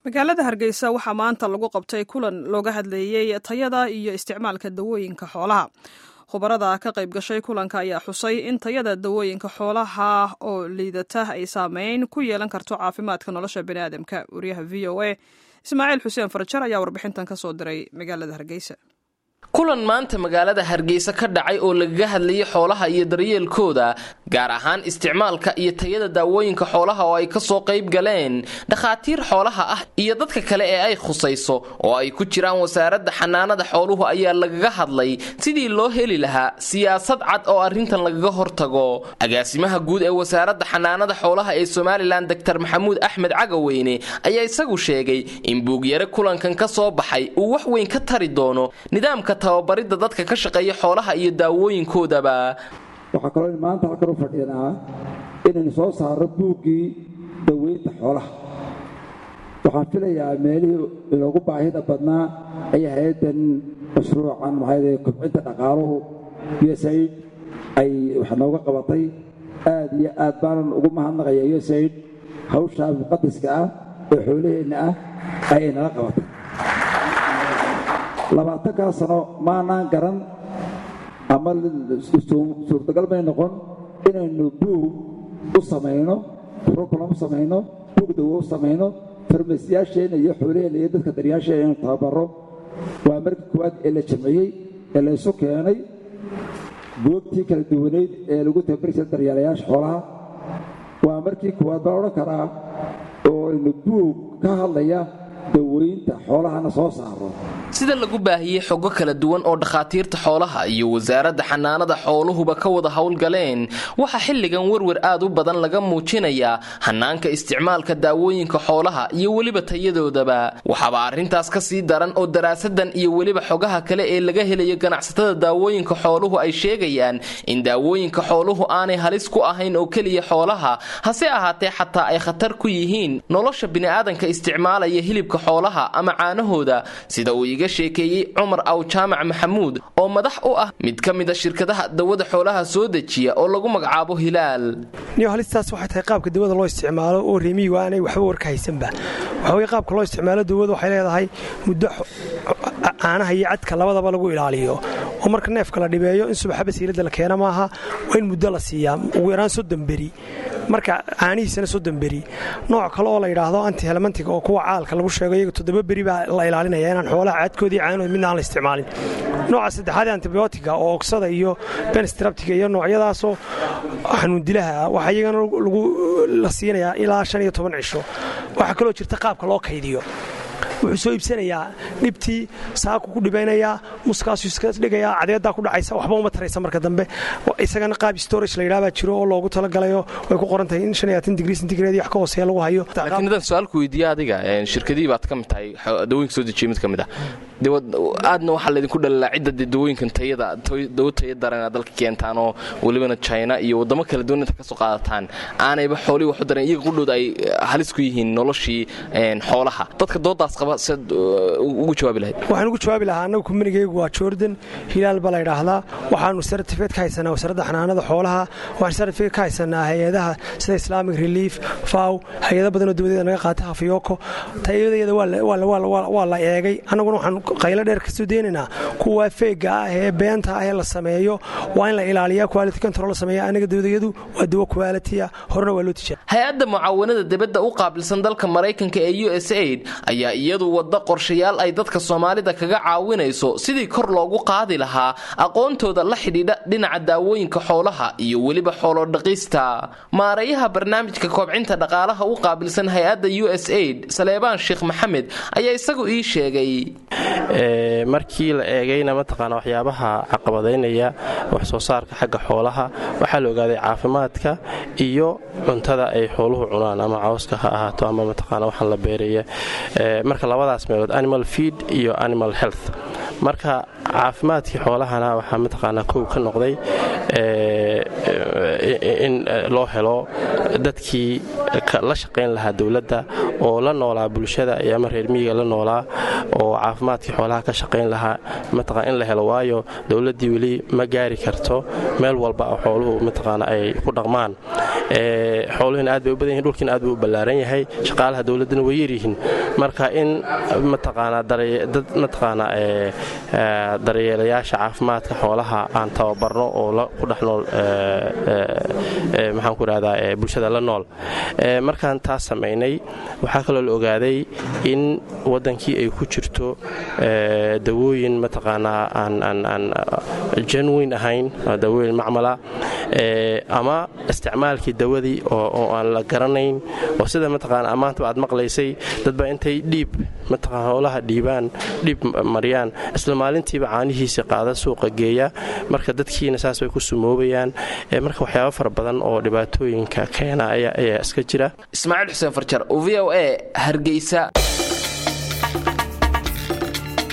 magaalada hargeysa waxaa maanta lagu qabtay kulan looga hadleeyey tayada iyo isticmaalka dawooyinka xoolaha khubarada ka qayb gashay kulanka ayaa xusay in tayada dawooyinka xoolaha oo liidata ay saameyn ku yeelan karto caafimaadka nolosha biniaadamka wariyaha v o a ismaaciil xuseen farjar ayaa warbixintan ka soo diray magaalada hargeysa kulan maanta magaalada hargeysa ka dhacay oo lagaga hadlayay xoolaha iyo daryeelkooda gaar ahaan isticmaalka iyo tayada daawooyinka xoolaha oo ay kasoo qayb galeen dhakhaatiir xoolaha ah iyo dadka kale ee ay khusayso oo ay ku jiraan wasaaradda xanaanada xooluhu ayaa lagaga hadlay sidii loo heli lahaa siyaasad cad oo arrintan lagaga hortago agaasimaha guud ee wasaaradda xanaanada xoolaha ee somalilan doctor maxamuud axmed cagaweyne ayaa isagu sheegay in buugyare kulankan ka soo baxay uu wax weyn ka tari doono nidaamka tababaridda dadka ka shaqeeya xoolaha iyo daawooyinkoodaba waxaa kaloo maanta halkan u fadhiinaa inaynu soo saarro buuggii daweynta xoolaha waxaan filayaa meelihii inoogu baahida badnaa ayaa hay-addan mashruucan maxaa kobcinta dhaqaaluhu usaid ay wax nooga qabatay aad iyo aad baanan ugu mahadnaqaya usaid hawshaa muqadaska ah ee xoolaheenna ah ayay nala qabatay labaatankaa sano maanaan garan ama suurtagal may noqon inaynu buug u samayno rukulam u samayno buug dawo u samayno farmasiyaasheenna iyo xoolaheenna iyo dadka daryaasheena inaynu tababaro waa markii koowaad ee la jamciyey ee la ysu keenay goobtii kala duwaneyd ee lagu tababarisa daryaalayaasha xoolaha waa markii koowaad baan odhan karaa oo aynu buug ka hadlaya daweynta xoolahana soo saaro sida lagu baahiyey xogo kala duwan oo dhakhaatiirta xoolaha iyo wasaaradda xanaanada xooluhuba ka wada howlgaleen waxaa xilligan werwer aad u badan laga muujinayaa hanaanka isticmaalka daawooyinka xoolaha iyo weliba tayadoodaba waxaaba arrintaas ka sii daran oo daraasadan iyo weliba xogaha kale ee laga helayo ganacsatada daawooyinka xooluhu ay sheegayaan in daawooyinka xooluhu aanay halis ku ahayn oo keliya xoolaha hase ahaatee xataa ay khatar ku yihiin nolosha bini'aadanka isticmaalaya hilibka xoolaha ama caanahooda sida uu iga sheekeeyey cumar aw jaamac maxamuud oo madax u ah mid ka mida shirkadaha dawada xoolaha soo dejiya oo lagu magacaabo hilaal niyo halistaas waxay tahay qaabka dawada loo isticmaalo oo reemiyigu aanay waxba warka haysanba waxaweye qaabka loo isticmaalo dawada waxay leedahay muddo caanaha iyo cadka labadaba lagu ilaaliyo oo marka neefka la dhibeeyo in subaxaba siilada la keena maaha waa in muddo la siiyaa ugu yaraan soddon beri marka caanihiisana soddon beri nooc kale oo la yidhaahdo antihelmantiga oo kuwa caalka lagu sheego iyaga toddoba beri baa la ilaalinaya inaan xoolaha caadkoodii caanahood midna aan la isticmaalin nooca saddexaad ee antibiyootiga oo oksada iyo benstraptiga iyo noocyadaasoo xanuundilaha ah waxaa iyagana la siinayaa ilaa shan iyo toban cisho waxaa kaloo jirta qaabka loo kaydiyo wuxuu soo iibsanayaa dhibtii saaku ku dhibaynayaa muskaasuu iska dhigayaa cadeedaa ku dhacaysa waxba uma taraysa marka dambe isagana qaab storage la yidhaha baa jiro oo loogu talagalayo way ku qoran tahay in shan iyo labaatan digrii centigrade wax ka hooseeya lagu hayo laakiin haddaan su-aalku weydiiya adiga shirkadihii baad ka mid tahay dawooyinka soo dejiya mid ka mid ah aadna waxaa laydinku dhalilaa cidda dee dawooyinkan tayada dawo taya daran aad dalka keentaan oo welibana china iyo waddamo kala duwan inta ka soo qaadataan aanayba xoolihii waxu daran iyaga qudhooda ay halis ku yihiin noloshii xoolaha dadka doodaas qaba siad ugu jawaabi lahayd waxaan ugu jawaabi lahaa annagu kumanigaygu waa jordan hilaal baa la ydhaahdaa waxaanu sartifikeed ka haysanaa wasaaradda xanaanada xoolaha waxaan sartifikeed ka haysanaa hay-adaha sida islamic relief faw hay-ada badanoo dawladeeda naga qaata hafiyoko tayadayada waa la eegay annaguna waxaan qaylo dheer kasoo deynaynaa kuwa feega ah ee beenta ah ee la sameeyo waa in la ilaaliyaa quality control la sameeya anaga dawdayadu waa dawo quality horena waa loo tijaaba hay-adda mucaawanada dibadda u qaabilsan dalka maraykanka ee u s aid ayaa iyadu wadda qorshayaal ay dadka soomaalida kaga caawinayso sidii kor loogu qaadi lahaa aqoontooda la xidhiidha dhinaca daawooyinka xoolaha iyo weliba xoolodhaqista maareeyaha barnaamijka koobcinta dhaqaalaha u qaabilsan hay-adda u s aid saleebaan sheekh maxamed ayaa isagu ii sheegay markii la eegayna mataqaana waxyaabaha caqabadaynaya wax soo saarka xagga xoolaha waxaa la ogaaday caafimaadka iyo cuntada ay xooluhu cunaan ama cawska ha ahaato ama mataqaana waxaan la beeraya marka labadaas meelood animal feed iyo animal health marka caafimaadkii xoolahana waxaa mataqaanaa kow ka noqday in loo helo dadkii la shaqayn lahaa dowladda oo la noolaa bulshada iyo ama reer miyiga la noolaa oo caafimaadkii xoolaha ka shaqayn lahaa mataqaa in la helo waayo dowladdii weli ma gaari karto meel walba oo xooluhu mataqaana ay ku dhaqmaan xooluhina aad bay u badan yihin dhulkiina aad buu u ballaaran yahay shaqaalaha dowladdana way yaryihiin marka in mataqaanaa dad mataqaanaa daryeelayaasha caafimaadka xoolaha aan tababarno oo ku dhex nool maxaan ku idhahdaa bulshada la nool markaan taas samaynay waxaa kaloo la ogaaday in waddankii ay ku jirto dawooyin mataqaanaa aan janweyn ahayn dawooyin macmala ama isticmaalkii dawadii oo aan la garanayn oo sida mataqaana ammaantaba aad maqlaysay dadba intay dhiib mataqaan howlaha dhiibaan dhiib mariyaan isla maalintiiba caanihiisa qaada suuqa geeya marka dadkiina saas way ku sumoobayaan marka waxyaaba fara badan oo dhibaatooyinka keena ayaa iska jira ismaaciil xuseen farjar v o e hargeysa